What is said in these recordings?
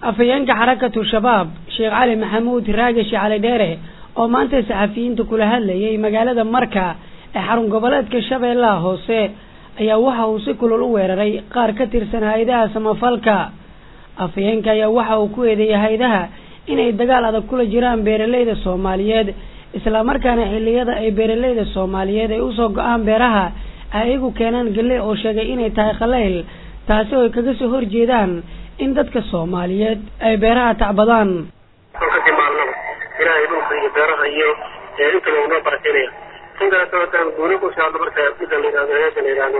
afhayeenka xarakatu shabaab sheekh cali maxamuud raagashi cali dheere oo maanta saxafiyiinta kula hadlayay magaalada marka ee xarun goboleedka shabeellaha hoose ayaa waxa uu si kulul u weeraray qaar ka tirsan hay-adaha samafalka afhayeenka ayaa waxa uu ku eedeeyay hay-adaha inay dagaal adag kula jiraan beeraleyda soomaaliyeed islamarkaana xilliyada ay beeraleyda soomaaliyeed ay usoo go-aan beeraha ay iyagu keenaan galley oo sheegay inay tahay khalayl taasi oo ay kaga soo horjeedaan in dadka soomaaliyeed ay beeraha tacbadaan kasii maalnaba ilaahay dhulka iyo beeraha iyo intaba unoo barakeynaya intaas haddaan guuni ku socdo marka midda la yidhahdo heeda la yidhahdo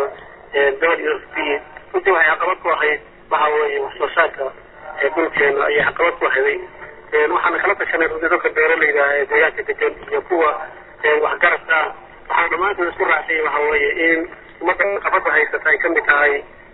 w f p runtii waxay caqabad ku ahayd waxa weeye wax soo saarka dhulkeena ayay caqabad ku ahaday waxaana kala tashanay runtii dadka beeralayda ee deegaanka degan iyo kuwa waxgaradka ah waxaan dhammaantood isku raacsanyay waxa weeye in ummadda caqabada haysata ay kamid tahay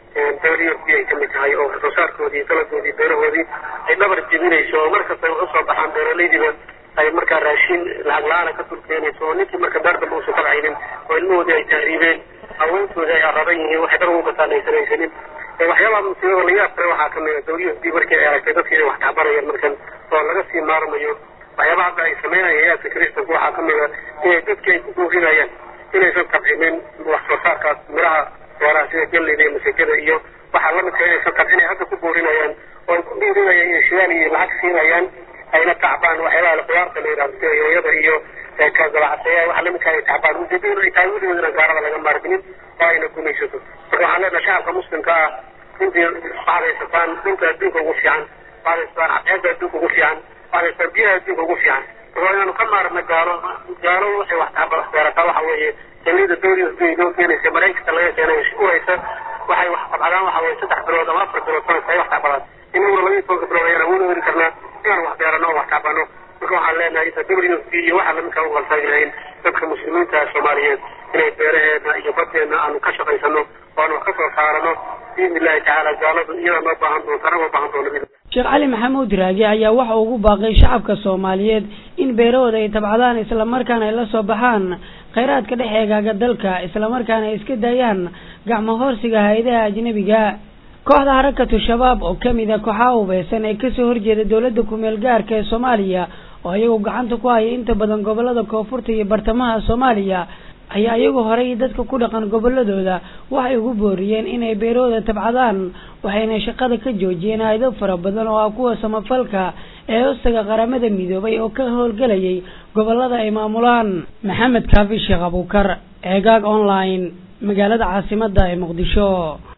w f p ay kamid tahay oo wax soo saarkoodii dalagoodii beerahoodii ay dhabar jebinayso oo markasta ay usoo baxaan beeralaydiiba ay markaa raashin lacag la-aana ka turkeenayso oo ninkii marka beer dambe uusan kabcaynin oo ilmahoodii ay tahriibeen haweenkoodii ay araban yihiin waxay dar ugu gataan aysan haysanin waxyaabaha musiibada laga yaabtay waxaa kamid a w f p markii ay aragtay dadkii inay wax tacbarayaan markan oo laga sii maarmayo waxyaabaha hadda ay sameynaya hay-aadka kristanka waxaa kamid a inay dadkii ay ku buurinayaan inaysan tabcinin wax soo saarkaas miraha beeraha sida galleyda iyo masajada iyo waxaa lamidka inaysan tabcinay hadda ku buurinayaan oo ay ku buurinayaan inay shidaal iyo lacag siinayaan ayna tacbaan waxyaabaha qudaarta la yidhahdo sida yooyada iyo kagalacaseeya waxa lamidka ay tacbaan ujeedaduna ay tahay weligood inaan gaarada laga maarminin oo ayna gumaysato marka waxaan leenahay shacabka muslimka ah runtii waxaad haysataan dhulka adduunka ugu fiican waxaad haysataan cadceedda adduunka ugu fiican waxaad haysataan biyaha adduunka ugu fiican marka inaanu ka maarna gaalo gaalo waxay wax tacba beerataa waxa weeye galida dowlada adduunya noo keenaysa maraykanka laga keenay uraysa waxay wax tabcadaan waxa weye saddex bilood ama afar bilood sanadka ay wax tacbadaan inaguna labaiyo tobanka bilood ayaan awood heli karnaa inaan wax beerano oo wax tacbano marka waxaan leenahay inta w f p iyo waxa lamidkaa u qaltaagi lahayn dadka muslimiinta soomaaliyeed inay beeraheena iyo baddeena aanu ka shaqaysano oo aanu wax ka soo saarano biidni illahi tacaala gaaladu iyadaa noo baahan doonta anagoo baahan doona sheekh cali maxamuud raagi ayaa waxa ugu baaqay shacabka soomaaliyeed in beerahooda ay tabcadaan islamarkaana ay la soo baxaan khayraadka dhex eegaaga dalka islamarkaana ay iska daayaan gacmo hoorsiga hay-adaha ajnebiga kooxda harakatu shabaab oo kamid a kooxaha hubeysan ee kasoo horjeeda dowladda kumeel gaarka ee soomaaliya oo iyagu gacanta ku haya inta badan gobolada koonfurta iyo bartamaha soomaaliya ayaa iyagu horey dadka ku dhaqan goboladooda waxay ugu booriyeen inay beerahooda tabcadaan waxayna shaqada ka joojiyeen hay-ado fara badan oo ah kuwa samafalka ee hoostaga qaramada midoobay oo ka howlgelayay gobolada ay maamulaan maxamed kaafi sheekh abuukar eegaag online magaalada caasimada ee muqdisho